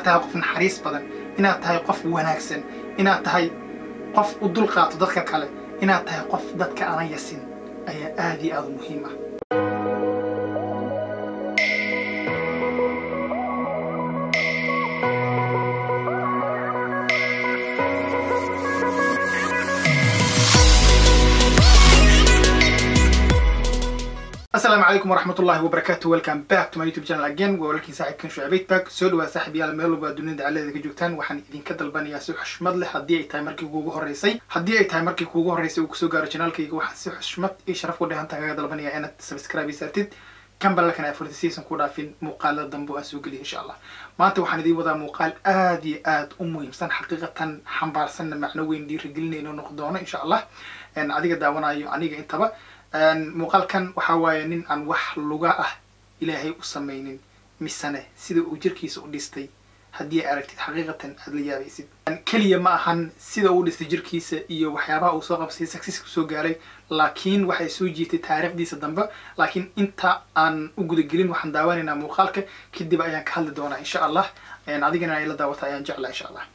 tahay qof naxariis badan inaad tahay qof wanaagsan inaad tahay qof u dulqaato dadka kale inaad tahay qof dadka aan yasin ayaa aad iyo aad u muhiim ah asalaamu calaykum waraxmat ullahi wabarakaatu welcome back to my youtube channel again waa walaalkiin saaxiibkan shucayb back soo dhawaa saaxib yaal meel walba dunida dacaladeeda ka joogtaan waxaan idinka dalbanayaa si xushmad leh haddii ay tahay markii kuugu horeysay haddii ay tahay markii kuugu horeysay uu kusoo gaaro channelkayga waxaan si xushmad iyo sharaf ku dheehanta kaga dalbanayaa inaad subscribe saartid kan balakana afarti season ku dhaafin muuqaalada dambe oo aan soo geliya insha allah maanta waxaan idiin wadaa muuqaal aad iyo aad u muhiimsan xaqiiqatan xambaarsanna macno weyn dhiirigelinayno noqon doono insha allah adiga daawanayo aniga intaba muuqaalkan waxaa waaye nin aan wax luga ah ilaahay u samaynin misane sida uu jirkiisa u dhistay haddii ay aragtid xaqiiqatan aada la yaabaysid keliya ma ahan sida uu dhistay jirkiisa iyo waxyaabaha uu soo qabsay successka soo gaaray laakiin waxay soo jiitay taariikhdiisa dambe laakiin inta aan u gudagelin waxaan daawanaynaa muuqaalka kadib ayaan ka hadli doonaa insha allah adigana ay la daawata ayaan jeclaa insha allah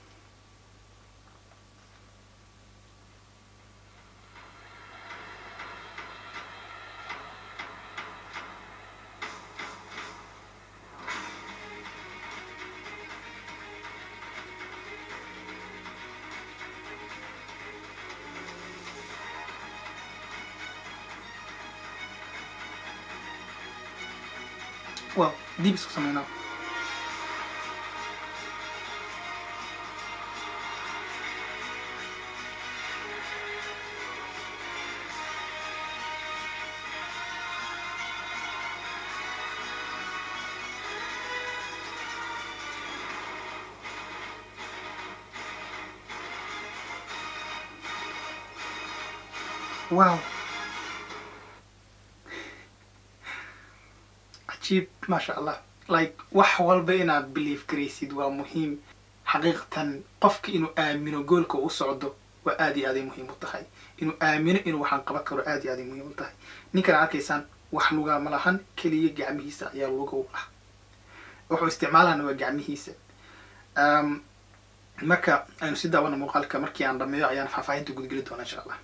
well dib isku sameynaa wow cajiib maasha allah like wax walba inaad believe garaysid waa muhiim xaqiiqatan qofka inuu aamino goolka u socdo waa aad iyo aaday muhiim u tahay inuu aamino inuu waxaan qaban karo aad iyo aaday muhiim u tahay ninkan arkaysaan wax lugaa ma lahan keliya gacmihiisa ayaa luga u ah wuxuu isticmaalana waa gacmihiisa marka aynu si daawano muuqaalka markii aan dhameeyo ayaan faahfaahinta gudgeli doona insha allah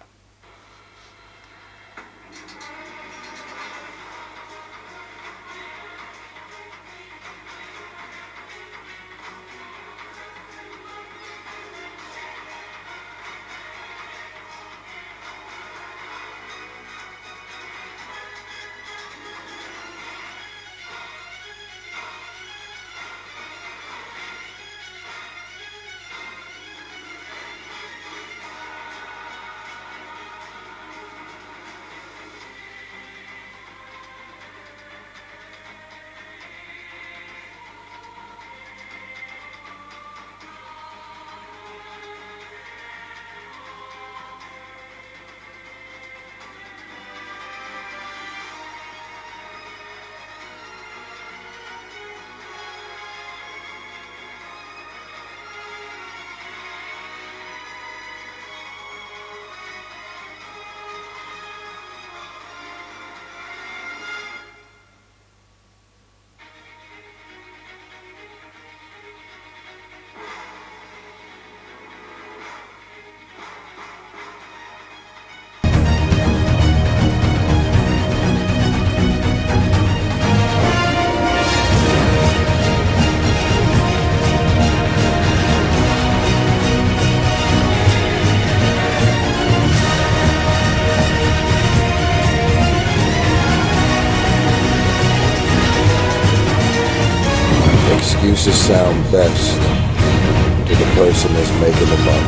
Excuses sound best to the person that's making them up.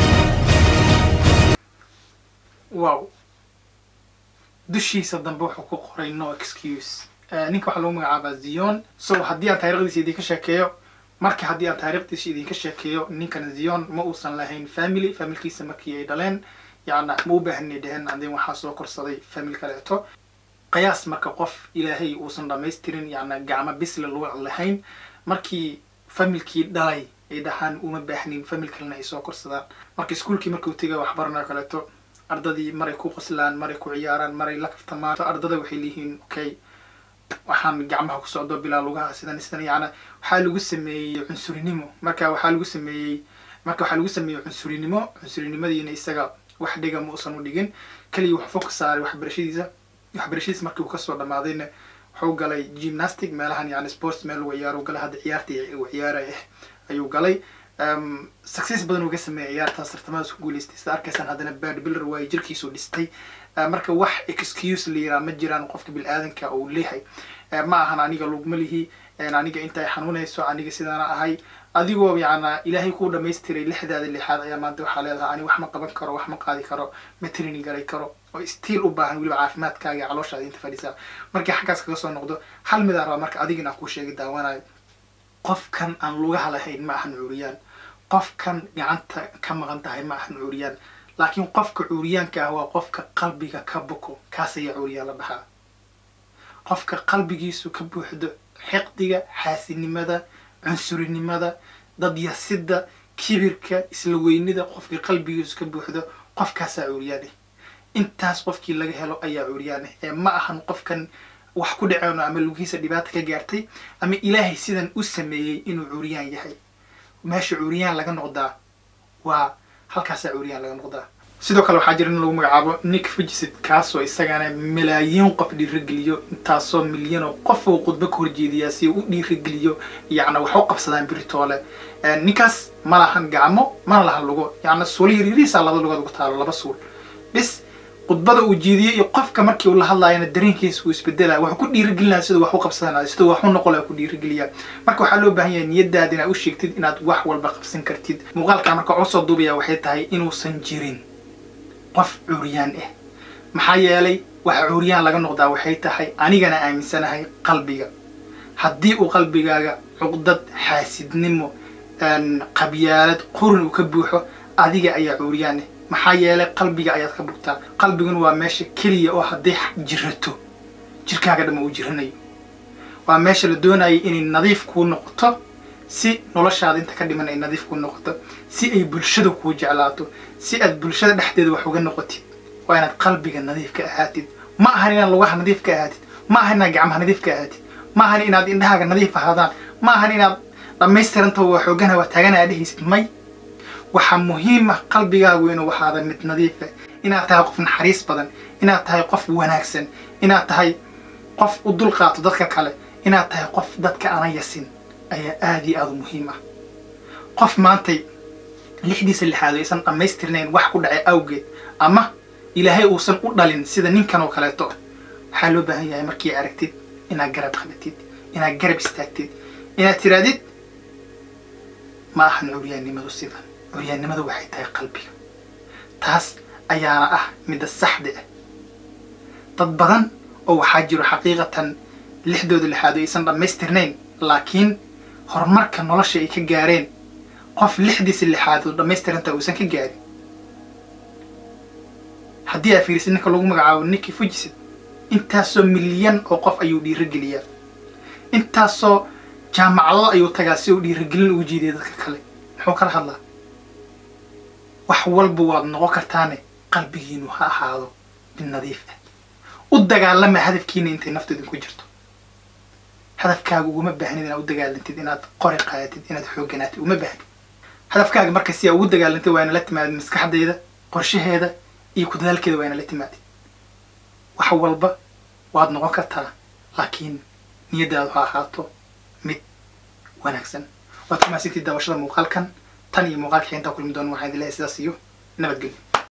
wow dushiisa dambe wuxuu ku qoray no excuse ninka waxaa lagu magacaabaa zion so haddii aan taarikhdiisa idinka sheekeeyo marka haddii aan taarikhdiisa idinka sheekeeyo ninkan zion ma uusan lahayn family familkiisa markii ay dhaleen yacna ma u baahanay dheheen andin waxaa soo korsaday family kaleeto qiyaas marka qof ilaahay uusan dhamaystirin yacna gacmo bisle lagu lahayn markii familkii dhalay ay dhahaan uma baahnin famil kalena ay soo korsadaan marka iskuolkii markuu tegay waxbaranayo kaleeto ardadii maray ku qoslaan maray ku ciyaaraan maray la kaftamaan ardada waxay leeyihiin okay waxaan gacmaha ku socdo bilaa lugaha sidan sidan yacna waxaa lagu sameeyey cunsurinimo marka waxaa lagu sameeyey marka waxaa lagu sameeyey cunsurinimo cunsurinimadiina isaga wax dhiga ma usan u dhigin keliya wax fog saaray waxbarashadiisa waxbarashadiisa markii uu kasoo dhamaadayna wuxuu galay gymnastic meelahan yani sports meel lagu ciyaaro galay hadda ciyaartii uu ciyaaraya ayuu galay success badan uga sameeyay ciyaartaas tartamadaas ku guuleystay sida arkaysaan haddana bad builder waayo jirkiisuu dhistay marka wax excuse la yiraa ma jiraan qofka bil-aadanka uu leeyahay ma ahan aniga lugma lihi aniga intaay xanuunayso aniga sidaana ahay adigoo yacna ilaahay kuu dhamaystiray lixdaada lixaad ayaa maanta waxaa leedahay ani wax ma qaban karo wax ma qaadi karo ma training garay karo oo stiil u baahan weliba caafimaadkaaga iyo calooshaada inta fadhisaa markii xaggaas kaga soo noqdo hal midaan rabaa marka adigina aan kuu sheegi daawanayo qofkan aan lugaha lahayn ma ahan cuuriyaan qofkan gacanta ka maqan tahay ma ahan cuuriyaan laakiin qofka cuuriyaanka ah waa qofka qalbiga ka buko kaas ayaa cuuriyaan la dhahaa qofka qalbigiisu ka buuxdo xiqdiga xaasinimada cunsurinimada dadyasida kibirka isla weynida qofka qalbigiisu ka buuxdo qofkaasaa cuuriyaan ah intaas qofkii laga helo ayaa cuuriyaan ah ee ma ahan qofkan wax ku dhaceyno ama lugihiisa dhibaata ka gaartay ama ilaahay sidan u sameeyey inuu cuuriyaan yahay meesha cuuriyaan laga noqdaa waa halkaasaa cuuriyaan laga noqdaa sidoo kale waxaa jira in lagu magacaabo nick fugisid kaasoo isagana malaayiin qof dhiirageliyo intaasoo milyan oo qof uu khudbo ka horjeediyaa si uu u dhiirageliyo yacna wax u qabsadaan biritoole ninkaas ma lahan gacmo mana lahan lugo yacna suula yaryariisaa laba lugood ugu taalo laba suul bis khudbada uu jeediyey iyo qofka markii uu la hadlaayana dareenkiisa uu isbedelaya wuxuu ku dhiirigelinaya siduu wax u qabsanaya siduu wax u noqolaya ku dhiirigeliya marka waxaa loo baahan yahay niyadaada inaad u sheegtid inaad wax walba qabsan kartid muuqaalkaa marka usoo duubaya waxay tahay inuusan jirin qof cuuriyaan ah maxaa yeelay waxa cuuriyaan laga noqdaa waxay tahay anigana aaminsanahay qalbiga haddii uu qalbigaaga cuqdad xaasidnimo qabyaalad qurin uu ka buuxo adiga ayaa cuuriyaan ah maxaa yeelay qalbiga ayaad ka bugtaa qalbiguna waa meesha keliya oo hadday jirato jirkaaga dhama uu jiranayo waa meesha la doonayay inay nadiif kuu noqoto si noloshaada inta ka dhiman ay nadiif kuu noqoto si ay bulshada kuu jeclaato si aad bulshada dhexdeeda wax uga noqotid waa inaad qalbiga nadiif ka ahaatid ma ahan inaad lugaha nadiif ka ahaatid ma ahan inaad gacmaha nadiif ka ahaatid ma ahan inaad indhahaaga nadiif ahaadaan ma ahan inaad dhammaystiranta waa xoogana waa taagana aad dhehaysid may waxaa muhiim ah qalbigaagu inuu waxaada mid nadiifa inaad tahay qof naxariis badan inaad tahay qof wanaagsan inaad tahay qof u dulqaato dadka kale inaad tahay qof dadka ana yasin ayaa aada iyo aada u muhiim ah qof maantay lixdiisa lixaad aysan dhammaystirnayn wax ku dhacay awgeed ama ilaahay uusan u dhalin sida ninkan oo kaleeto waxaa loo baahan yahay markii aragtid inaad garab qabatid inaad garab istaagtid inaad tiraadid ma ahan curyaannimadu sidan curyaannimadu waxay tahay qalbiga taas ayaana ah midda saxda ah dad badan oo waxaa jiro xaqiiqatan lixdooda lixaad aysan dhammaystirnayn laakiin horumarka nolosha ay ka gaareen qof lixdiisa lixaad oo dhammaystiranta uusan ka gaarin haddii aa fiirisid ninka lagu magacaabo ninki fujisid intaasoo milyan oo qof ayuu dhiirageliyaa intaasoo jaamacado ayuu tagaa si uu dhiiragelin ugu jiidiya dadka kale muxuu kala hadlaa wax walba waad noqon kartaane qalbigiinu ha ahaado mid nadiif ah u dagaalama hadafkiina intay naftu idinku jirto hadafkaaga uguma baahnid inaad u dagaalantid inaad qori qaadatid inaad xoogganaatid uma baahnid hadafkaaga marka si aa ugu dagaalantid waa ina la timaadid maskaxdeeda qorshaheeda iyo ku dadaalkeeda waa ina la timaadid wax walba waad noqon kartaa laakiin niyaddaadu ha ahaato mid wanaagsan waad ku mahadsantiid daawashada muuqaalkan tan iyo muuqaalka intaa kulmi doona waxaan idin leeyahay sidaas iyo nabadgelyo